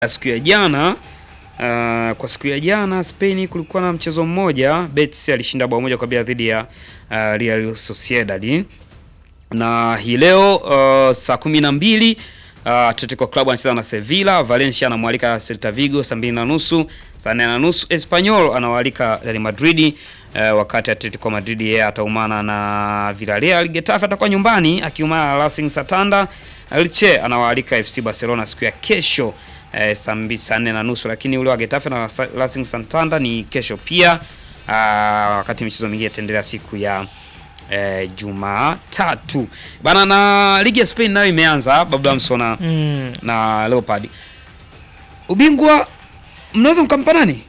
siku ya jana uh, kwa siku ya jana Spain kulikuwa na mchezo mmoja, Betis alishinda bao moja kwa bila dhidi ya uh, Real Sociedad, na hii leo uh, saa kumi na mbili uh, Atletico Club anacheza na Sevilla, Valencia anamwalika Celta Vigo saa mbili na nusu, saa nne na nusu Espanyol anawaalika Real Madrid uh, wakati Atletico Madrid yeye ataumana na Villarreal. Getafe atakuwa nyumbani akiumana na Racing Santander. Elche anawaalika FC Barcelona siku ya kesho eh, saa mbi- saa nne na nusu, lakini ule wa Getafe na Sa- Racing Santander ni kesho pia. Uh, wakati michezo mingine itaendelea siku ya eh, Jumatatu bana, na ligi ya Spain nayo imeanza Bablamso na, Mm. na Leopard. Ubingwa mnaweza mkampa nani?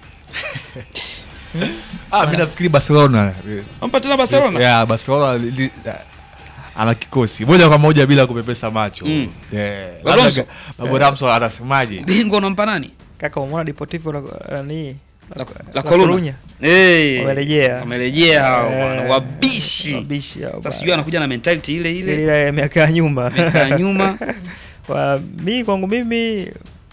Ah, mimi nafikiri Barcelona. Mpa tena Barcelona? Yeah, Barcelona li- li- ana kikosi moja kwa moja bila kupepesa macho. Mm. Yeah. Babu Labda Ramso. ga- Babu Ramso anasemaje? Ubingwa unampa nani? Kaka umeona Deportivo la nani? La, la Coruna. Eh. Wamerejea. Wamerejea hao Eh, bwana, wabishi. Wabishi hao Sasa bwana. sijui anakuja na mentality ile ile. ile ile ya miaka ya nyuma. Miaka ya nyuma. Kwa mi kwangu mimi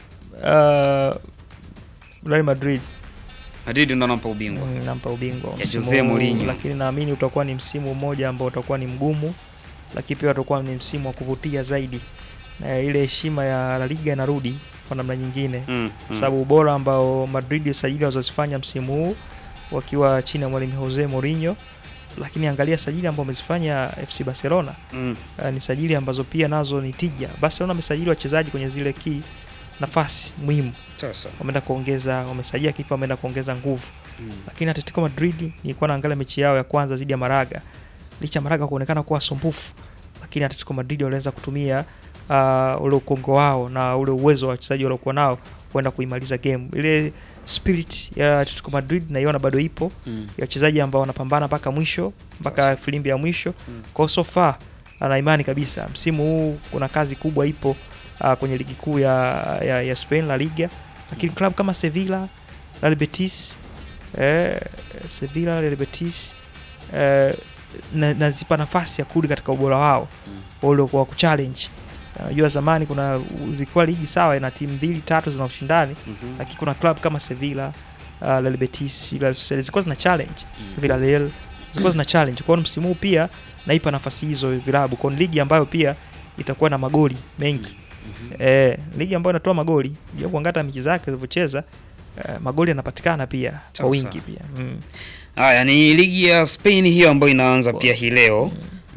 uh, Real Madrid Madrid ndo anampa ubingwa. mm, nampa ubingwa Ya msimu Jose huu, Mourinho. lakini naamini utakuwa ni msimu mmoja ambao utakuwa ni mgumu, lakini pia utakuwa ni msimu wa kuvutia zaidi, na ile heshima ya La Liga inarudi kwa namna nyingine Mm, mm. kwa sababu ubora ambao Madrid usajili wazozifanya msimu huu wakiwa chini ya mwalimu Jose Mourinho, lakini angalia sajili ambao wamezifanya FC Barcelona Mm. uh, ni sajili ambazo pia nazo ni tija. Barcelona wamesajili wachezaji kwenye zile key nafasi muhimu, Sasa. wameenda kuongeza, wamesajia kipa, wameenda kuongeza nguvu. Mm. Lakini Atletico Madrid nilikuwa naangalia mechi yao ya kwanza dhidi ya Maraga, licha ya Maraga kuonekana kuwa sumbufu, lakini Atletico Madrid waliweza kutumia uh, ule ukongo wao na ule uwezo wa wachezaji waliokuwa nao kwenda kuimaliza game. Ile spirit ya Atletico Madrid naiona bado ipo Mm. ya wachezaji ambao wanapambana mpaka mwisho mpaka Sasa. filimbi ya mwisho Mm. kwa so far ana imani kabisa msimu huu kuna kazi kubwa ipo uh, kwenye ligi kuu ya, ya, ya Spain La Liga, lakini klabu kama Sevilla, Real Betis eh, Sevilla, Real Betis eh, na- nazipa nafasi ya kurudi katika ubora wao Mm. ule wa kuchallenge. Unajua zamani kuna ilikuwa ligi sawa ina timu mbili tatu zina ushindani, Mhm. lakini kuna club kama Sevilla, uh, Real Betis, Real Sociedad zilikuwa zina challenge Mm. Villarreal zilikuwa zina challenge. Kwa hiyo msimu huu pia naipa nafasi hizo vilabu kwa ligi ambayo pia itakuwa na magoli mengi. Mhm. Eh, ligi ambayo inatoa magoli, unajua kuangalia mechi zake zilivyocheza eh, magoli yanapatikana pia kwa Sawa, wingi sawa. pia. Mm. Haya ni ligi ya Spain hiyo ambayo inaanza pia hii leo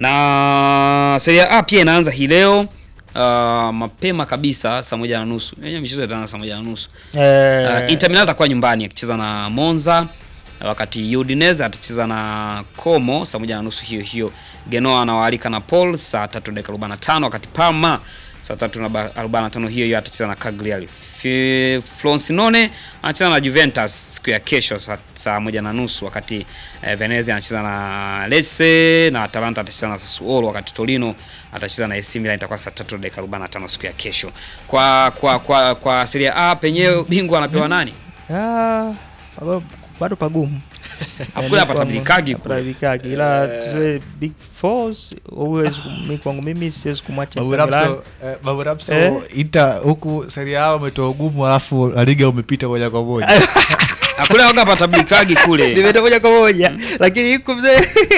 na Serie A pia inaanza hii leo uh, mapema kabisa saa moja na nusu. Yenyewe michezo itaanza saa moja na nusu. Eh, Uh, Inter Milan atakuwa nyumbani akicheza na Monza wakati Udinese atacheza na Como saa moja na nusu hiyo hiyo. Genoa anawaalika na Paul saa tatu dakika 45 wakati Parma saa tatu na ba- 45 hiyo hiyo atacheza na Cagliari. Fi- Frosinone anacheza na Juventus siku ya kesho saa, saa moja na nusu wakati eh, Venezia anacheza na Lecce na Atalanta atacheza na Sassuolo wakati Torino atacheza na AC Milan itakuwa saa tatu dakika 45 siku ya kesho. Kwa kwa kwa kwa Serie A penyewe bingwa anapewa nani? ah, bado- bado pagumu. Hakuna hapa tabirikagi kule. tabirikagi ila tuze big fours huwezi mimi kwangu mimi siwezi kumwacha Babu Inter Milan. Ramso, eh, Babu Ramso Eh? Inter huku Serie A umetoa ugumu alafu La Liga umepita moja kwa moja. Hakuna waga hapa tabirikagi kule. Nimeenda moja kwa moja lakini iko mzee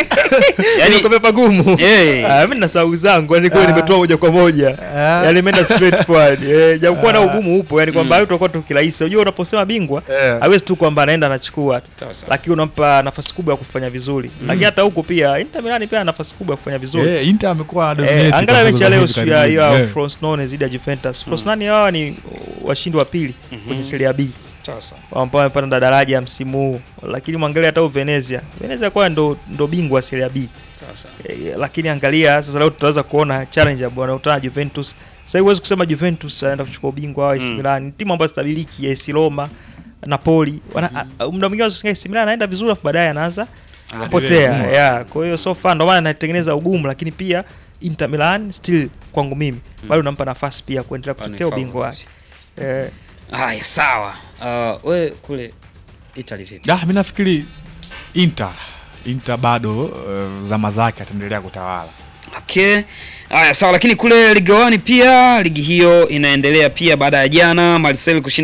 Yaani- yani pagumu Eh. Ah, mimi na sababu zangu yani kweli Ah. nimetoa moja kwa moja Ah. yani imeenda straight forward eh japokuwa na ugumu upo yani kwamba mm. tutakuwa tukirahisi unajua unaposema bingwa Eh. hawezi tu kwamba anaenda anachukua tu Sawa sawa. lakini unampa nafasi kubwa ya kufanya vizuri lakini hata huko pia Inter Milan pia ana nafasi kubwa ya kufanya vizuri Eh, Inter amekuwa Eh, dominate angalia kwa mechi ya leo hivi siku ya karibuni. hiyo ya Eh. Frosinone dhidi ya Juventus. Frosinone hawa ni washindi wa pili kwenye Serie B Sawa sawa. ambao wamepanda daraja msimu huu, lakini mwangalia hata Venezia. Venezia kwa ndo, ndo bingwa wa Serie B Sawa sawa. e, lakini angalia sasa leo tutaweza kuona challenge ambao wanakutana na Juventus. Sasa huwezi kusema Juventus anaenda kuchukua ubingwa au AC Mm. Milan, ni timu ambazo stabiliki, AS Roma, Napoli. Wana a- muda mwingine unasikia AC Milan anaenda vizuri afu baadaye anaanza kupotea. Mm. Yeah, kwa hiyo so far ndo maana anatengeneza ugumu, lakini pia Inter Milan still kwangu mimi bado nampa nafasi pia kuendelea Bado ni kutetea ubingwa favorite. wake. Eh, Haya sawa. Uh, we kule Italy vipi? Ah, mi nafikiri Inter Inter bado uh, zama zake ataendelea kutawala. Okay. Okay. Haya sawa, lakini kule Ligue 1 pia ligi hiyo inaendelea pia baada ya jana Marseille kushinda